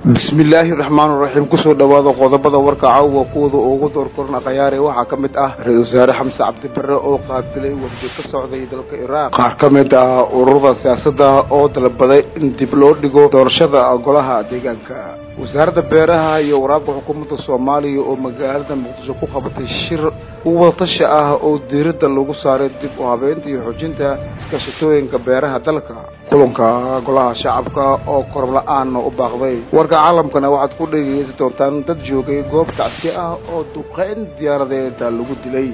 bismillaahi raxmaan raxiim kusoo dhowaada qodobada warka caawa kuwada ugu doorkorna khayaare waxaa ka mid ah ra-isul wasaare xamse cabdibare oo qaabilay wafdi ka socday dalka iraaq qaar ka mid ah ururada siyaasadda oo dalbaday in dib loo dhigo doorashada golaha deegaanka wasaaradda beeraha iyo waraabka xukuumadda soomaaliya oo magaalada muqdisho ku qabatay shir wadatashi ah oo diiradda lagu saaray dib u habeynta iyo xoojinta iskaashatooyinka beeraha dalka kulanka golaha shacabka oo korom la-aan u baaqday warka caalamkana waxaad ku dhegeysan doontaan dad joogay goob tacsi ah oo duqeyn diyaaradeeda lagu dilay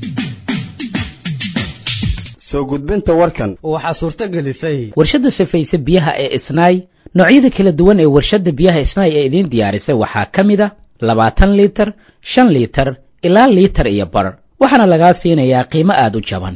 soo gudbinta warkan waxaa suurto gelisay warshadda safayse biyaha ee isnaay noocyada kala duwan ee warshadda biyaha isnaay ee idiin diyaarisay waxaa ka mid a labaatan liitar shan liitar ilaa liitar iyo bar waxaana lagaa siinayaa qiimo aada u jaban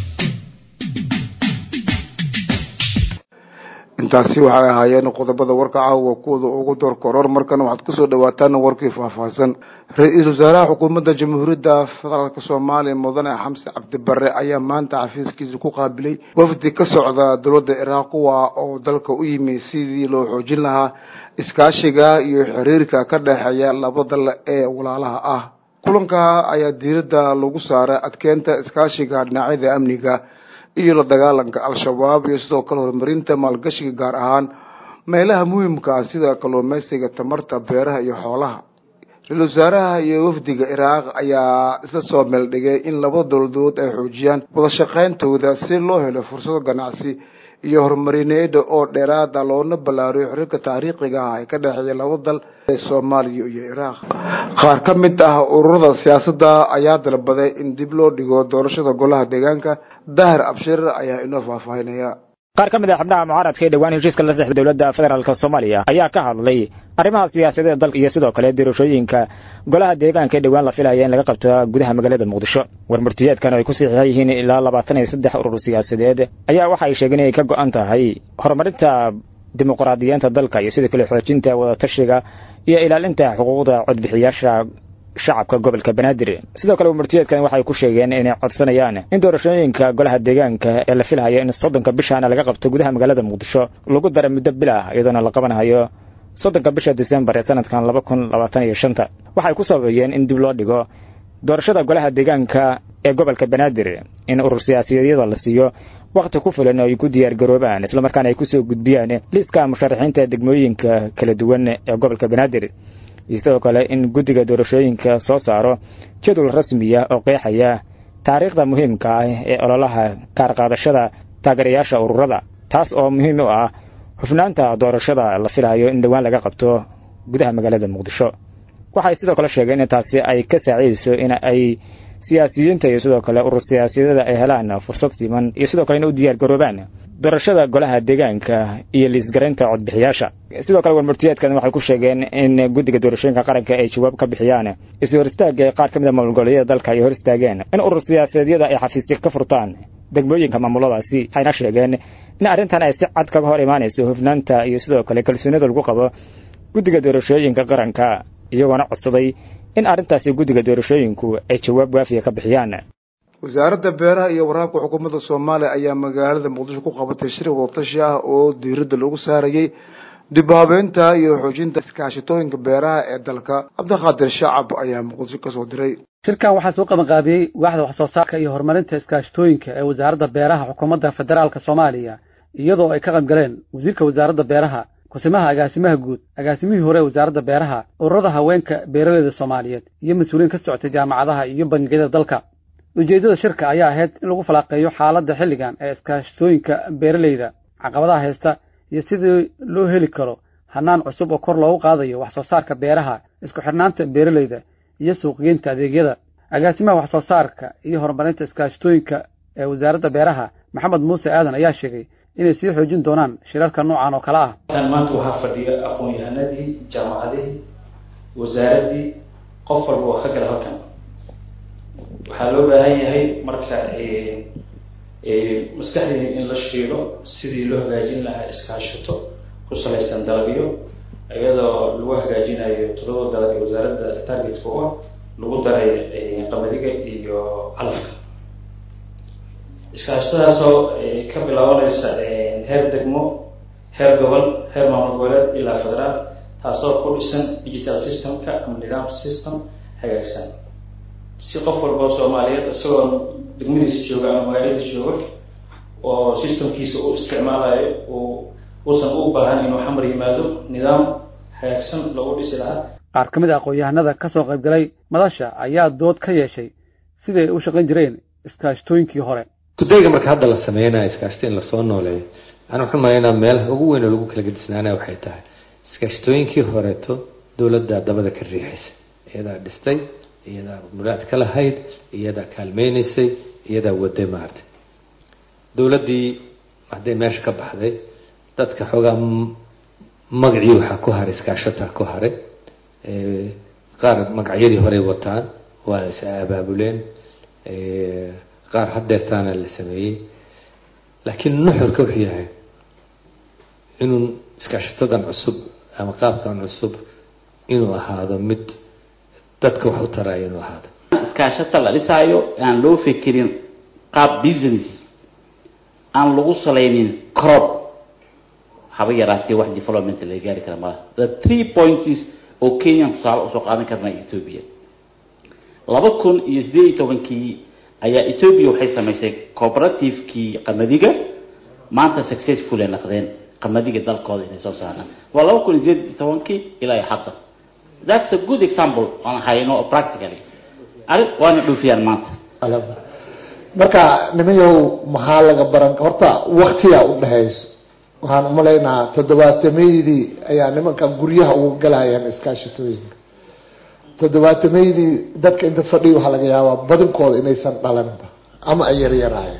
intaasi waxay ahaayeen qodobada warka caawa kuwada ugu door koror markana waxaad kusoo dhawaataan warkii faahfaahsan ra-iisul wasaaraha xukuumadda jamhuuriyadda federaalk soomaaliya mudane xamse cabdibare ayaa maanta xafiiskiisa ku qaabilay wafdi ka socda dowladda iraaq kuwa oo dalka u yimi sidii loo xoojin lahaa iskaashiga iyo xiriirka ka dhexeeya laba dal ee walaalaha ah kulanka ayaa diiradda lagu saaray adkeynta iskaashiga dhinacyada amniga iyo la dagaalanka al-shabaab iyo sidoo kale horumarinta maalgashiga gaar ahaan meelaha muhiimka ah sida kalluumeysiga tamarta beeraha iyo xoolaha ra-isul wasaaraha iyo wafdiga iraaq ayaa isla soo meeldhigay in labada dowladood ay xoojiyaan wada shaqeyntooda si loo helo fursado ganacsi iyo horumarineeda oo dheeraada loona ballaariyo xiriirka taariikhiga ah ee ka dhexeeya laba dal ee soomaaliya iyo iraaq qaar ka mid ah ururada siyaasadda ayaa dalbaday in dib loo dhigo doorashada golaha deegaanka dahir abshir ayaa inoo faahfaahinaya qaar ka mid a xubnaha mucaaradka ee dhowaan heshiiska la saxda dowladda federaalk soomaaliya ayaa ka hadlay arrimaha siyaasadeed dalka iyo sidoo kale doorashooyinka golaha deegaanka ee dhowaan la filaya in laga qabto gudaha magaalada muqdisho warmurtiyeedkan ay ku saxiixan yihiin ilaa labaatan iyo saddex urur siyaasadeed ayaa waxa ay sheegeen inay ka go-an tahay horumarinta dimuqraadiyiinta dalka iyo sidoo kale xoojinta wadatashiga iyo ilaalinta xuquuqda codbixiyaasha shacabka gobolka banaadir sidoo kale warmurtiyeedkan waxay ku sheegeen inay codsanayaan in doorashooyinka golaha deegaanka ee la filayo in soddonka bishaana laga qabto gudaha magaalada muqdisho lagu dara muddo bil ah iyadoona la qabanayo soddonka bisha disembar ee sanadkan laba kun labaatan iyo shanta waxay ku sababeeyeen in dib loo dhigo doorashada golaha deegaanka ee gobolka banaadir in urur siyaasiyadyada la siiyo wakhti ku filan oo ay ku diyaar garoobaan islamarkaana ay kusoo gudbiyaan liiska musharaxiinta degmooyinka kala duwan ee gobolka banaadir iyo sidoo kale in guddiga doorashooyinka soo saaro jadwal rasmiya oo qeexaya taariikhda muhiimka ah ee ololaha kaarqaadashada taageerayaasha ururada taas oo muhiim u ah hufnaanta doorashada la filayo in dhowaan laga qabto gudaha magaalada muqdisho waxay sidoo kale sheegeen in taasi ay ka saacidayso in ay siyaasiyiinta iyo sidoo kale urur siyaasiyadada ay helaan fursad siman iyo sidoo kale in u diyaar garoobaan doorashada golaha deegaanka iyo liisgaraynta codbixiyaasha sidoo kale warmurtiyeedkan waxay ku sheegeen in guddiga doorashooyinka qaranka ay jawaab ka bixiyaan is hor istaaga qaar ka mid a maamulgoboleedyada dalka ay hor istaageen in urur siyaasaedyada ay xafiisya ka furtaan degmooyinka maamuladaasi waxayna sheegeen in arrintan ay si cad kaga hor imaanayso hufnaanta iyo sidoo kale kalsoonida lagu qabo guddiga doorashooyinka qaranka iyagoona codsaday in arrintaasi guddiga doorashooyinku ay jawaab waafiya ka bixiyaan wasaaradda beeraha iyo waraabka xukuumadda soomaaliya ayaa magaalada muqdisho ku qabatay shir wadatashi ah oo diiradda lagu saarayay dib habeynta iyo xoojinta iskaashatooyinka beeraha ee dalka cabdiqaadir shacab ayaa muqdisho kasoo diray shirkan waxaa soo qabanqaabiyey waaxda wax soo saarka iyo horumarinta iskaashatooyinka ee wasaaradda beeraha xukuumadda federaalka soomaaliya iyadoo ay ka qayb galeen wasiirka wasaaradda beeraha kusimaha agaasimaha guud agaasimihii hore wasaaradda beeraha ururada haweenka beeraleyda soomaaliyeed iyo mas-uuliyiin ka socotay jaamacadaha iyo bangiyada dalka ujeeddada shirka ayaa ahayd in lagu falaaqeeyo xaaladda xilligan ee iskaashatooyinka beeraleyda caqabadaha haysta iyo sidii loo heli karo hanaan cusub oo kor loogu qaadayo wax soo saarka beeraha isku xidhnaanta beeraleyda iyo suuqgeynta adeegyada agaasimaha wax soo saarka iyo horumarinta iskaashatooyinka ee wasaaradda beeraha maxamed muuse aadan ayaa sheegay inay sii xoojin doonaan shirarka noocan oo kale ah maanta waxaa fadhiya aqoon-yahanadii jaamacadihii wasaaraddii qof walba oo ka gala halkan waxaa loo baahan yahay marka maskaxdeena in la shiilo sidii loo hagaajin lahaa iskaashato ku salaysan dalabyo iyadoo lagu hagaajinayo toddoba dalab ee wasaaradda targetka u ah lagu daray qamadiga iyo calafka iskaashatadaasoo ka bilaabanaysa heer degmo heer gobol heer maamul goboleed ilaa federaal taasoo ku dhisan digital systemka ama nidaam system hagaagsan si qof walba oo soomaaliyeed isagoo degmadiisa jooga ama magaaladiisa jooga oo systemkiisa u isticmaalayo uu uusan u baahan inuu xamar yimaado nidaam hagaagsan loogu dhisi lahaa qaar ka mid a aqoon-yahanada ka soo qayb galay madasha ayaa dood ka yeeshay siday u shaqayn jireen iskaashtooyinkii hore kudayga marka hadda la sameynaya iskaashto in lasoo nooleeyo waxaan waxu malaynaa meelaha ugu weyn oo lagu kala gedisnaanaya waxay tahay iskaashtooyinkii horeeto dowladda dabada ka riixaysa iyadaa dhistay iyadaa muraad ka lahayd iyadaa kaalmeynaysay iyadaa waday maartay dowladdii hadday meesha ka baxday dadka xoogaa magacii waxaa ku haray iskaashataa ku haray qaar magacyadii horey wataan waa is abaabuleen qaar hadeertaana la sameeyey laakiin nuxurka wuxuu yahay inuu iskaashatadan cusub ama qaabkan cusub inuu ahaado mid dadka wax u taraayo inuu ahaado iskaashata la dhisaayo aan loo fekerin qaab business aan lagu salaynin crop haba yaraatee wax development laga gaari kara malaha the three points oo kenyan tusaale usoo qaadan karna ethoobia laba kun iyo sideed iyo tobankii ayaa ethoobia waxay samaysay cooperativekii qamadiga maanta successful ay naqdeen qamadiga dalkooda inay soo saaraan waa laba kun iyo sideed iyo tobankii ilaa iyo hadda that's a good example aan hayno practically arrin waana dhoofiyaan maanta marka nimayow maxaa laga baran horta waktiyaa u dhexayso waxaan umalaynaa toddobaatameyadii ayaa nimanka guryaha uga galayaan iskaashatooyinka toddobaatameyadii dadka inta fadhiya waxaa laga yaabaa badankooda inaysan dhalanba ama ay yaryaraayeen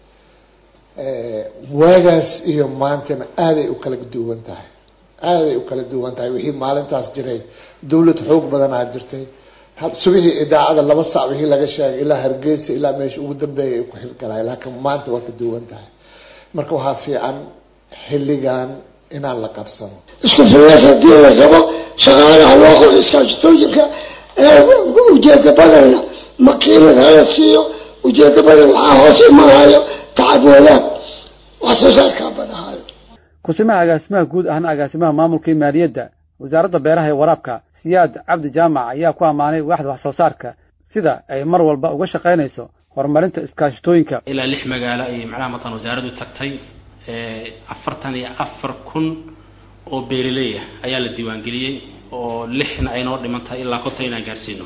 waagaas iyo maantana aaday u kala duwan tahay aaday u kala duwan tahay wixii maalintaas jiray dawlad xoog badanaa jirtay subixii idaacada laba sac wixii laga sheegay ilaa hargeysa ilaa meesha ugu dambeeya ay ku xilgalaay laakiin maanta waa ka duwan tahay marka waxaa fiican xilligan inaan la qabsano isku filnaas haddii la rabo shaqaalaha loo qoro iskaashatooyinka ujeeda badanna makiinad hala siiyo ujeeda badan waxaa hoos imanayo tacab wadaag wax soo saarkaa badahayo kusimaha agaasimaha guud ahna agaasimaha maamulka iyo maaliyadda wasaaradda beeraha ee waraabka siyaad cabdi jaamac ayaa ku ammaanay waaxda wax soo saarka sida ay mar walba uga shaqaynayso horumarinta iskaashatooyinka ilaa lix magaalo ayay macnaha matan wasaaraddu tagtay afartan iyo afar kun oo beeraleya ayaa la diiwaangeliyey oo lixna ay noo dhiman tahay ilaa konton inaan gaadhsiino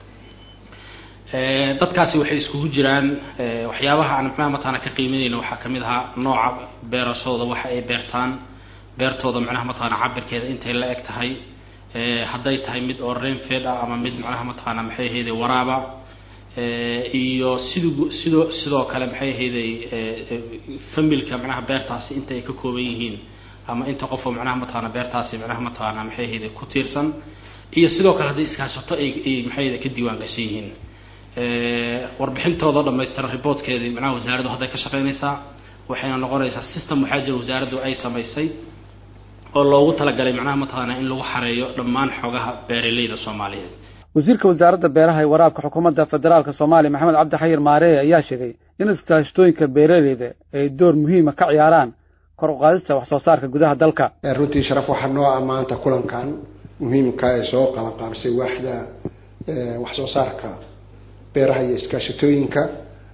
dadkaasi waxay iskugu jiraan waxyaabaha aan macnaha mataana ka qiimeynayno waxaa ka mid ahaa nooca beerashadooda waxa ay beertaan beertooda macnaha mataana cabirkeeda intay la eg tahay hadday tahay mid oo rainfed ah ama mid macnaha mataana maxay ahayday waraaba iyo siduu sidoo sidoo kale maxay ahayday familka macnaha beertaasi inta ay ka kooban yihiin ama inta qofoo macnaha mataana beertaasi macnaha mataana maxay ahayday ku tiirsan iyo sidoo kale hadday iskaashato ay ay maxay ahayday ka diiwaan gashan yihiin warbixintooda dhamaystiran reportkeedii macnaha wasaaraddu hadday ka shaqaynaysaa waxayna noqonaysaa system waxaa jira wasaaraddu ay samaysay oo loogu talagalay macnaha mataana in lagu xareeyo dhammaan xogaha beeraleyda soomaaliyeed wasiirka wasaaradda beeraha ee waraabka xukuumadda federaalka soomaaliya maxamed cabdi xayir maareeye ayaa sheegay in iskaashatooyinka beeraleyda ay door muhiima ka ciyaaraan kor u qaadista wax soo saarka gudaha dalka runtii sharaf waxaa noo ammaanta kulankan muhiimka ee soo qabanqaabsay waaxda wax soo saarka beeraha iyo iskaashatooyinka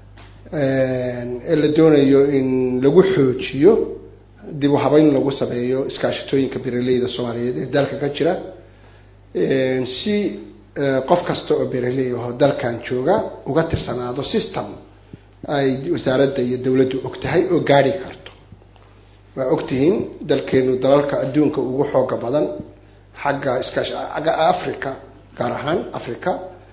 ee la doonayo in lagu xoojiyo dib u habeyn lagu sameeyo iskaashatooyinka beeraleyda soomaaliyeed ee dalka ka jira si qof kasta oo beeraley aho dalkan jooga uga tirsanaado system ay wasaaradda iyo dawladdu og tahay oo gaari karto waa ogtihiin dalkeenu dalalka adduunka ugu xooga badan xagga iskaash agga africa gaar ahaan africa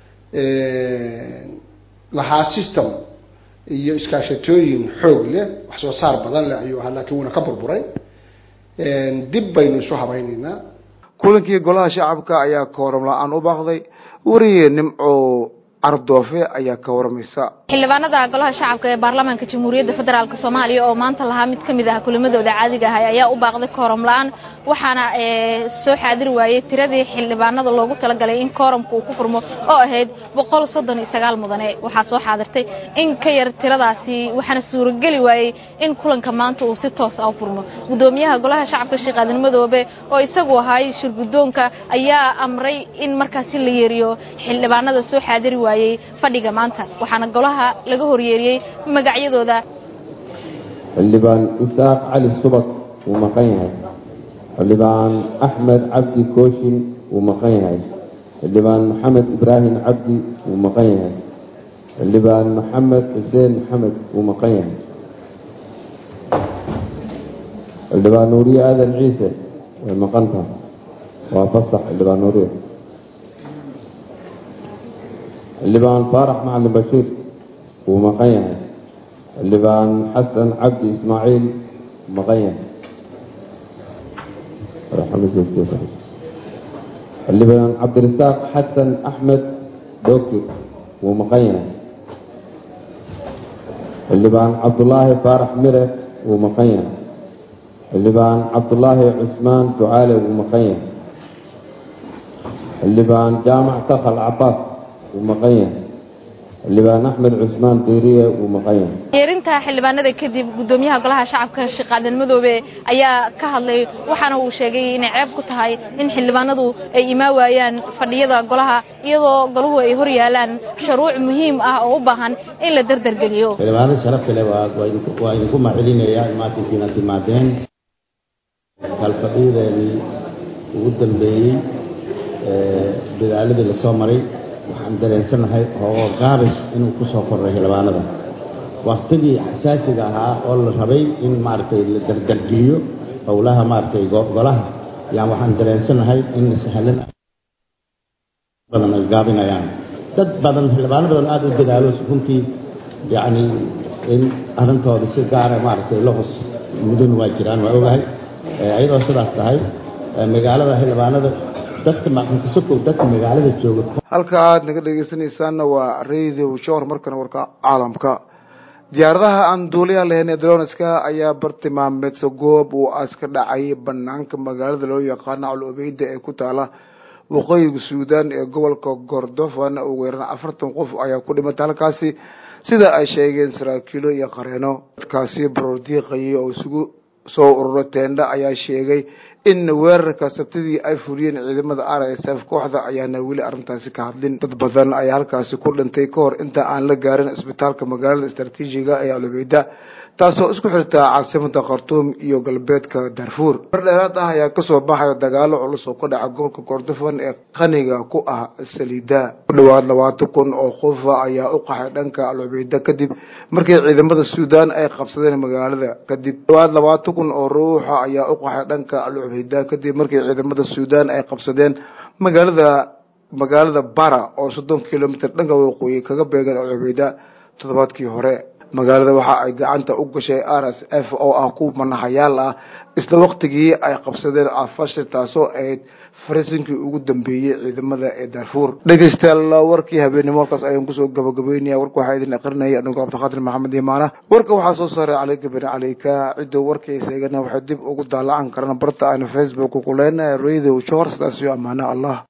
lahaa system iyo iskaashatooyin xoog leh wax soo saar badan leh ayuu ahaa laakiin wuuna ka burburay dib baynu isu habaynaynaa kulankii golaha shacabka ayaa kooram la-aan u baaqday wariyee nimco cardoofe ayaa ka waramaysa xildhibaanada golaha shacabka ee baarlamaanka jamhuuriyadda federaalk soomaaliya oo maanta lahaa mid ka mid ah kulimadooda caadiga ahay ayaa u baaqday kooram la-aan waxaana soo xaadiri waayey tiradii xildhibaanada loogu talagalay in kooramka uu ku furmo oo ahayd boqol soddon iyo sagaal mudane waxaa soo xaadirtay in ka yar tiradaasi waxaana suurageli waayey in kulanka maanta uu si toos ah u furmo gudoomiyaha golaha shacabka sheekh aadan madoobe oo isagu ahay shirgudoonka ayaa amray in markaasi la yeeriyo xildhibaanada soo xaadiri waayey fadhiga maanta waxaana golaha laga horyeeriyey magacyadooda xildhibaan isaaq cali subag wuu maqan yahay xildhibaan axmed cabdi kooshin wuu maqan yahay xildhibaan maxamed ibraahim cabdi wuu maqan yahay xildhibaan maxamed xuseen maxamed wuu maqan yahay xildhibaan nuuriye aadan ciise way maqan tahay waa fasax xildhibaan nuuriye xildhibaan faarax macalin bashiir wuu maqan yahay xildhibaan xasan cabdi ismaaciil maqan yahay xildhibaan cabdirasaaq xasan axmed dokir wuu maqan yahay xildhibaan cabdulaahi faarax mire wuu maqan yahay xildhibaan cabdulaahi cusmaan ducaale wuu maqan yahay xildhibaan jaamac takal cabaas wuu maqan yahay xildhibaan axmed cusmaan diiriye wuu maqan yahay yeerinta xildhibaanada kadib gudoomiyaha golaha shacabka sheekh aadan madoobe ayaa ka hadlay waxaana uu sheegay inay ceeb ku tahay in xildhibaanadu ay imaa waayaan fadhiyada golaha iyadoo golahu ay hor yaalaan shuruuc muhiim ah oo u baahan in la dardargeliyo xildhibaanada sharafta leh waa waa idinku mahcelinayaa imaatinkiina timaadeen kalfadhiyadeenii ugu dambeeyey dadaaladii lasoo maray waxaan dareensanahay hoogo gaabis inuu ku soo korray xildhibaanada waktigii xasaasiga ahaa oo la rabay in maaragtay la dardargeliyo howlaha maaragtay golaha yaan waxaan dareensanahay in sahlan badan ay gaabinayaan dad badan xildhibaano badan aada u dadaalo runtii yacni in arrintooda si gaara maaragtay la hos mudun waa jiraan waa ogahay iyadoo sidaas tahay magaalada xildhibaanada dadka maqankasokow dadka magaalada jooga halka aad naga dhegeysanaysaanna waa radio shor markana warka caalamka diyaaradaha aan duuliyaha lahayn ee dronska ayaa bartilmaameedsa goob uu aska dhacay banaanka magaalada loo yaqaano calobeyda ee ku taala waqooyiga suudan ee gobolka gordofan ugu yaraan afartan qof ayaa ku dhimatay halkaasi sida ay sheegeen saraakiilo iyo qareeno dadkaasi baroordiiqayay oo isugu soo ururo teendha ayaa sheegay in weerarka sabtidii ay fuliyeen ciidamada r s f kooxda ayaana weli arrintaasi ka hadlin dad badan ayaa halkaasi ku dhintay ka hor inta aan la gaarin isbitaalka magaalada istraatiijiga ee alobeyda taasoo isku xirtaa caasimada khartuum iyo galbeedka darfuur mar dheeraad ah ayaa kasoo baxaya dagaalo culus oo ka dhaca gobolka kordofan ee qaniga ku ah saliida ku dhawaad labaatan kun oo qofa ayaa u qaxay dhanka alobeyda kadib markii ciidamada suudan ay qabsadeen magaalada kadib dhawaad labaatan kun oo ruuxa ayaa u qaxay dhanka alobeyda kadib markii ciidamada suudan ay qabsadeen magaalada magaalada bara oo soddon kilomitr dhanka waqooyi kaga beegan alobeyda toddobaadkii hore magaalada waxa ay gacanta u gashay r s f oo ah kuwa manahayaal ah isla waqtigii ay qabsadeen afashir taasoo ahayd fariisinkii ugu dambeeyey ciidamada ee darfuur dhegeystayaal warkii habeenimo halkaas ayaan kusoo gabagabeynaya warka waxaa idin aqrinaya anigo cabdiqaadir maxamed imaana warka waxaa soo saaray caleyka beni caleyka cidoo warkaysa eegana waxay dib ugu daalacan karaan barta aynu facebook ku leenahay radio shor sidaas iyo amaana allah